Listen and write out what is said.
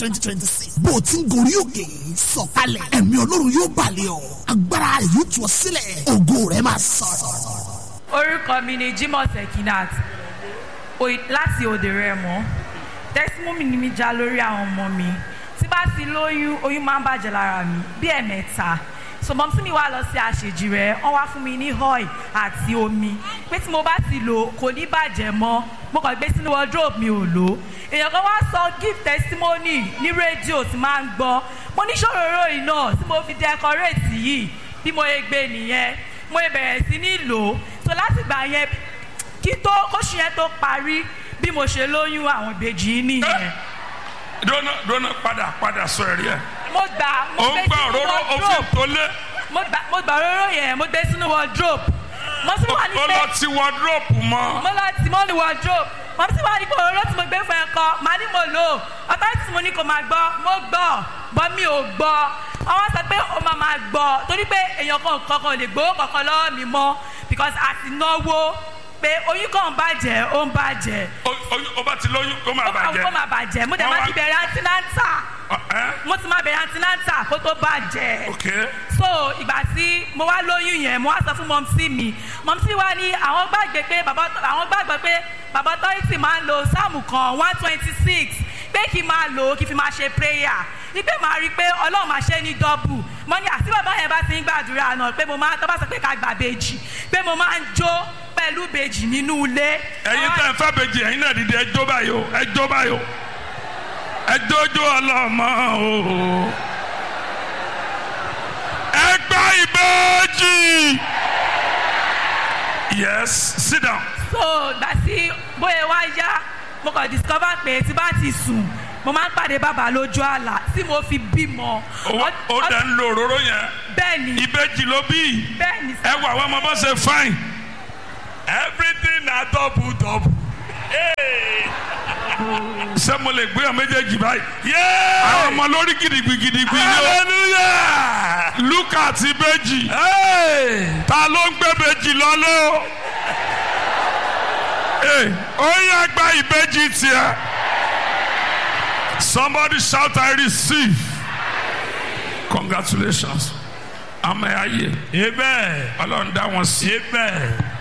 twenty twenty six bó o ti ń gorí òkè sọ̀kalẹ̀ ẹ̀mí ọlọ́run yóò balẹ̀ ọ́ agbára rẹ̀ yóò tú ọ sílẹ̀ ògo rẹ̀ máa sọ̀rọ̀. orúkọ mi ni jimoh sekinat Oy- láti òde rẹmọ tẹsímọ́mì ni mi já lórí àwọn ọmọ mi tí bá ti lóyún oyún máa ń bàjẹ́ lára mi bí ẹ̀mẹ́ta sọmọ tí mi wá lọ sí àṣejì rẹ wọ́n wá fún mi ní oil àti omi pé tí mo bá ti lò kò ní bàjẹ́ mọ́ mo kàn gbé sínú wardrobe mi ò lò èèyàn kan wá sọ give testimony ní rédíò tí máa ń gbọ́ mo ní ṣòróró yìí náà tí mo fi decorate yìí bí mo yẹ gbé nìyẹn mo yẹ bẹ̀rẹ̀ sí ní lò ó so láti gbà yẹn kí tó kóṣù yẹn tó parí bí mo ṣe lóyún àwọn ìbejì yìí nìyẹn dọ́nà dọ́nà padà padà sọ ẹ̀rí ẹ̀. mo gbà mo ó ń gbé gbà sínú òróró òfin wardrobe tó lé mo gbà mo gbà òróró yẹn mo gbé sínú wardrobe mo sì wà ní ó pé lọ ti wọdúrópù mọ́. mo lọ tì mọ́ ní wardrobe mo sì wà ní pé òróró tí mo gbé fún ẹ kọ màá ní mo lò ó ọ̀tá tí mo ní kò máa gbọ́ mo gbọ́ bọ́ mi ò gbọ́ àwọn sọ pé ó máa máa gbọ́ torí pé èèyàn kan kankan ò lè gbowó kankan lọ́wọ́ mi mọ́ because a ti náwó pé oyún kan ń bàjẹ́ ó ń bàjẹ́ Ó- ó- ó bá ti lóyún ó máa ó máa bàjẹ́. ó máa bàjẹ́ mo dẹ̀ Wọ́n máa wá- ti bẹ̀rẹ̀ antinanta Ọ- ẹ́? mo ti máa bẹ̀rẹ̀ antinanta kó tó bàjẹ́ ok so ìgbà tí mo wá lóyún yẹn mo wá sọ fún mọ́mísí mi mọ́mísí wa ní àwọn gbàgbé pé bàbá àwọn gbàgbọ́ pé bàbá tọ́yìtì máa ń lo sáàmù kan one twenty six pé kí n máa lò ó kí n fi máa ṣe prayer wípé màá rí i pé ọlọ́run máa ṣe é ní dọ́bù mo ní àti bàbá yẹn bá ti ń gbàdúrà náà pé mo máa tọ́ bá sọ pé ká gbà bèjì pé mo máa ń jó pẹ̀lú bèjì nínú ilé. ẹ̀yin tẹ́ ẹ fẹ́ bèjì ẹ̀yin náà dìde ẹjọ́ báyìí o ẹjọ́ báyìí o ẹjọ́jọ́ ọlọ́mọ o ẹgbẹ́ ìbejì yes sit down so gbà tí bóyá wá yá mo kàn discover pé tí bá ti sùn mo máa ń pàdé bàbá lójú àlá tí mo fi bímọ. ó ó dẹ̀ ń lo òróró yẹn bẹ́ẹ̀ ni ìbejì ló bí bẹ́ẹ̀ ni ẹ wà wọ́n ọmọ bá ṣe fine everything na double double ṣé mo lè gbé ọ méjèèjì báyìí àwọn ọmọ lórí gidigbi gidigbi ni ó hallelujah luka àti ìbejì ta ló ń gbé ìbejì lọlé o Hey, ó yẹ gba ìbejì tiẹ̀ somebody shout I receive congratulations àmì ayé Amen. ọlọ́run dá wọn sí Amen.